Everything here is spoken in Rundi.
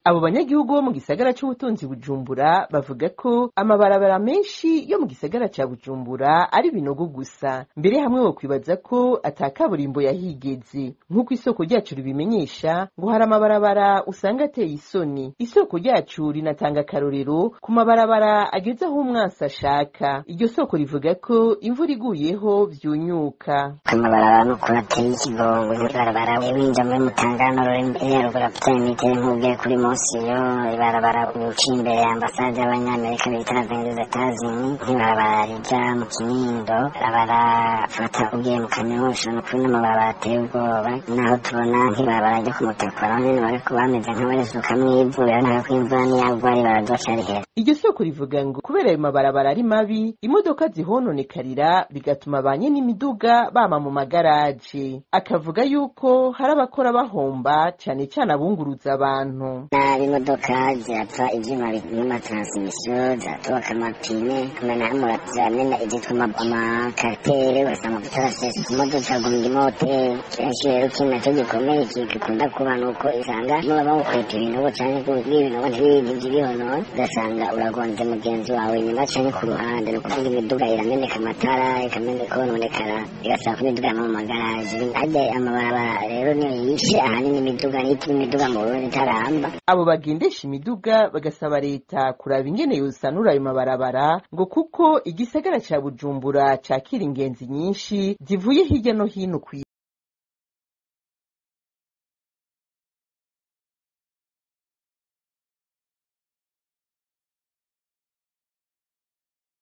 abo banyagihugu bo mu gisagara c'ubutunzi bujumbura bavuga ko amabarabara menshi yo mu gisagara ca bujumbura ari binogo gusa mbere hamwe wo kwibaza ko ata kaburimbo yahigeze nk'uko isoko ryacu ribimenyesha ngo hari amabarabara usanga ateye isoni isoko ryacu rinatanga akarorero ku mabarabara ageze aho umwansi ashaka iryo soko rivuga ko imvura iguyeho vyunyuka amabarabara n'ukuntu ateye ikigongo ibarabara winjira muri mutangano ruri ya ruguru afite imitero nk'ubwiye kuri mosiyo ibarabara uciye imbere ya ambasade y'abanyamerika bita venduze etazini nk'ibarabara rija mu kinindo barabara fata ugiye mu kanyosha ni ukuri n'amabarabara ateye ubwoba naho tubona nk'ibarabara ryo ku mutakura aho nyene bariko bameze nk'abarisukamwo ivu biranaka ko imvura niyagwa ribarabara ryoca rihera iryo soko rivuga ngo kubera ayo mabarabara ari mabi imodoka zihononekarira bigatuma ba n'imiduga bama mu magaraje akavuga yuko hari abakora bahomba cane cane abunguruza abantu nabi imodoka zirapfa ivyuma n'amatransmisiyo ziratoboka amapine kumena murazamena ivyitwa amakariteri ugasanga amavuta arasesa imodoka guminga imoteri kenshi rero ikintu naco gikomeye gikunda kuba nuko isanga muba bawukweta ibinogo canke bw'ibinogo ntibindi bihonona ugasanga uragonze mugenzi wawe inyuma canke ku ruhande ni ukuvuga imiduga irameneka amatara ikameneka kononekara igasaba ko imiduga yama mu magaraje harya amabarabara rero niyo yishe ahanini imiduga nituma imiduga mu burundi itaramba abo bagendesha imiduga bagasaba leta kuraba ingene yosanura ayo mabarabara ngo kuko igisagara ca bujumbura cakira ingenzi nyinshi zivuye hirya no hino kw'isi